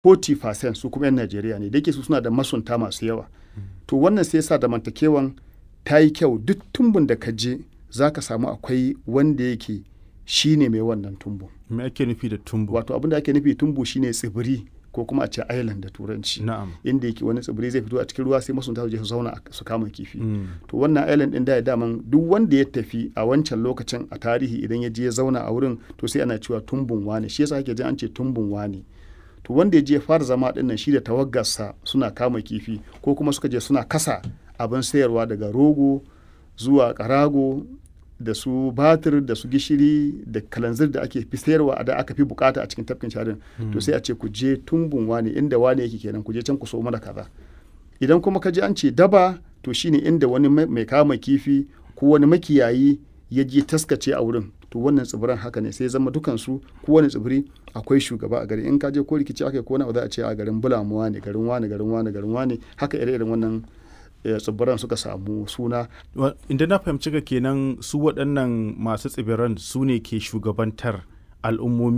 40% su kuma 'yan Najeriya ne da yake su suna da masunta masu yawa to wannan sai sa zamantakewan ta yi kyau duk tumbun da ka je za ka samu akwai wanda yake shi ne mai wannan tumbu me ake nufi da tumbu wato abin da ake nufi tumbu shine tsibiri ko kuma a ce island da turanci na'am inda yake wani tsibiri zai fito a cikin ruwa sai masunta su je su zauna su kama kifi Mm. to wannan island din da ya daman duk wanda ya tafi a wancan lokacin a tarihi idan ya je ya zauna a wurin to sai ana cewa tumbun wane shi yasa ake jin an ce tumbun wane to wanda ya je ya fara zama din nan shi da tawaggarsa suna kama kifi ko kuma suka je suna kasa abin sayarwa daga rogo zuwa karago da su batir da su gishiri da kalanzir da ake fi sayarwa a da aka fi bukata a cikin tafkin sharin to sai a ce ku je tumbun wane inda wane yake kenan ku je can ku so mana kaza idan kuma ka ji an ce daba to shine inda wani mai mai kama kifi ko wani makiyayi ya je taskace a wurin to wannan tsibiran haka ne sai zama dukansu kowane tsibiri akwai shugaba a gari in ka je ko rikici aka yi ko wani za a ce a garin bulamuwa ne garin wane garin wane garin wane haka ire-iren wannan eh, tsibiran suka samu suna Wa- inda na fahimci ka kenan su waɗannan masu tsibiran su ne ke shugabantar al'ummomi